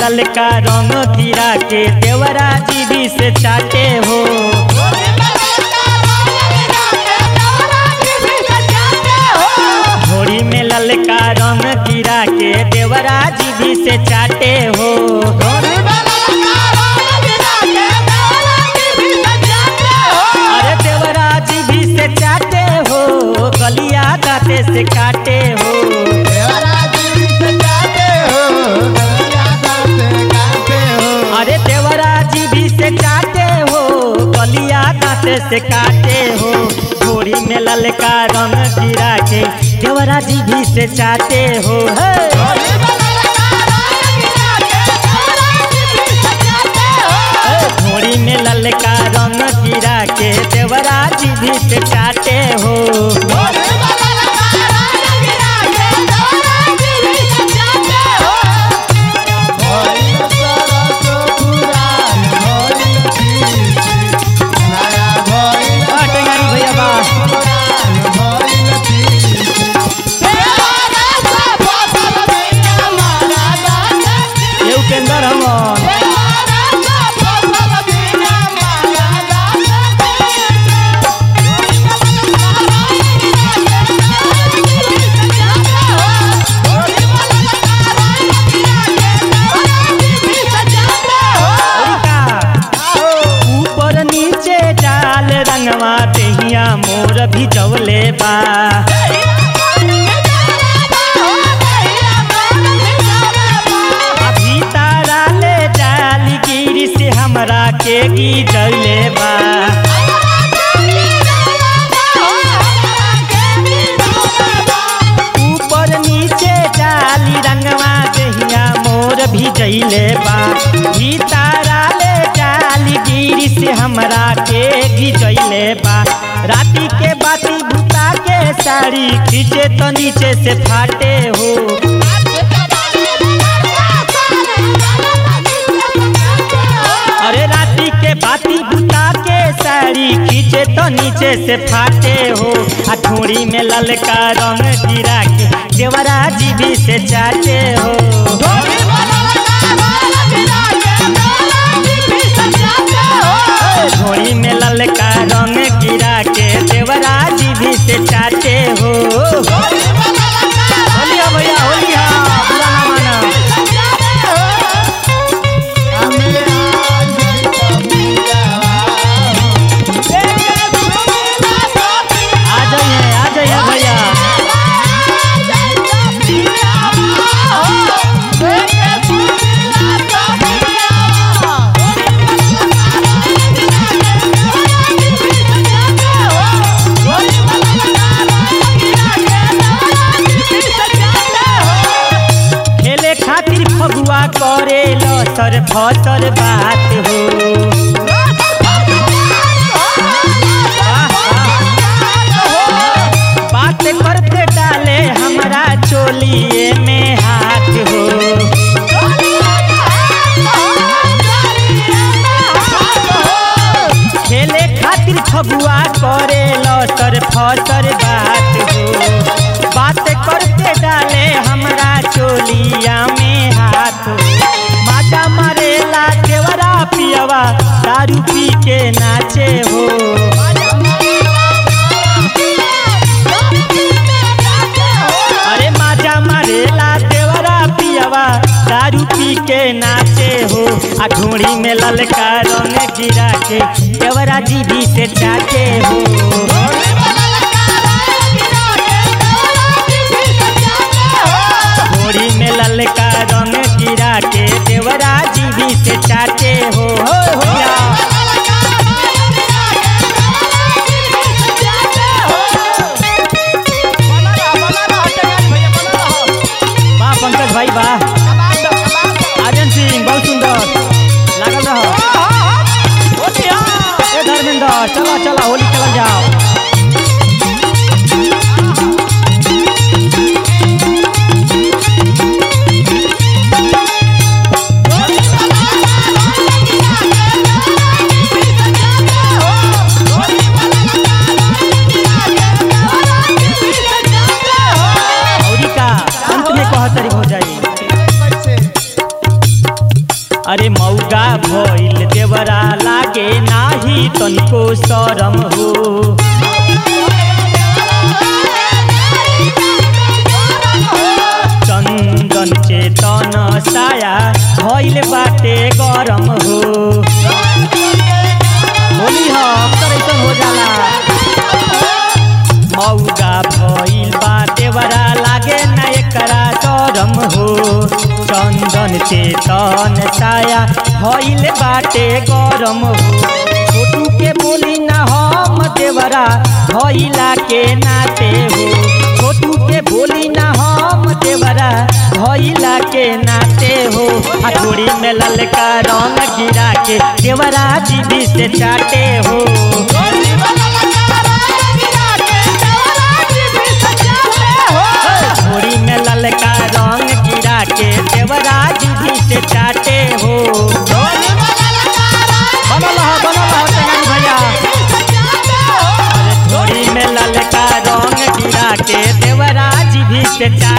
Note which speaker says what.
Speaker 1: ललका रंग गिरा के देवरा जीभी से चाटे हो घोड़ी में ललका रंग गिरा के देवरा जीभी से चाटे हो अरे देवरा जीभी से चाटे हो गलिया दाते से काटे हो अरे देवरा जीभी से चाटे हो गलिया दाते से काटे हो घोड़ी में ललका रंग गिरा के देवरा जीभी से चाटे हो हे घोड़ी में ललका रंग गिरा के देवरा जीभी से चाटे हो आ, टेंगारी भैया बा ये उपेंद्र हमन औरिका ऊपर नीचे डाल रंगवा देहिया मोर भी जवले बा अभी तारा ले जाली गिरी से हमरा के गी जले बा ऊपर नीचे डाली रंगवा देहिया मोर भी जइले बा भी तारा ले जाली गिरी से हमरा के गी जइले बा राती के बाती बुता के साड़ी खींचे तो नीचे से फाटे हो अरे राती के बाती बुता के साड़ी खींचे तो नीचे से फाटे हो आ ठोड़ी में ललका रंग गिरा के देवरा जीबी से चाटे हो ठोड़ी में ललका रंग गिरा के देवरा जीबी से चाटे हो होलिया भैया होलिया बुरा ना माना आ जाइए आ जाइए भैया खेले खातिर फगुआ करे लसर फसर बात हो बात करते डाले हमरा चोलिए में हाथ हो खेले खातिर फगुआ करे लसर फसर बात हो बात करते डाले हमरा चोलिया में हाथ हो माजा मारेला देवरा पियवा दारू पी के नाचे हो अरे माजा मारेला देवरा पियवा दारू पी के नाचे हो आ ढोड़ी में ललका रंग गिरा के देवरा जीभी से चाटे हो ढोड़ी में ललका रंग गिरा के देवरा जीभी से चाटे हो हो हो या। वाह पंकज भाई वाह आर्यन सिंह बहुत सुंदर लागल रहो ए धर्मेंद्र चला चला होली खेलल जाओ औरी का अंत में कहतरी हो जाई शरम हो चंदन चेतन साया भइल बाटे गरम हो होली ह अक्सर ऐसन हो जाला मौगा भइल बा देवरा लागे न एकरा शरम हो चंदन चेतन साया भइल बाटे गरम हो छोटू के बोली न हम देवरा भइला के नाते हो छोटू के बोली न हम देवरा भइला के नाते हो हथोड़ी में ललका रंग गिरा के देवरा जीभी से चाटे हो थोड़ी में ललका रंग गिरा के देवरा जीभी से चाटे हो बनल ह बनल ह तेनाली भैया थोड़ी में ललका रंग गिरा के देवरा जीभी से चाटे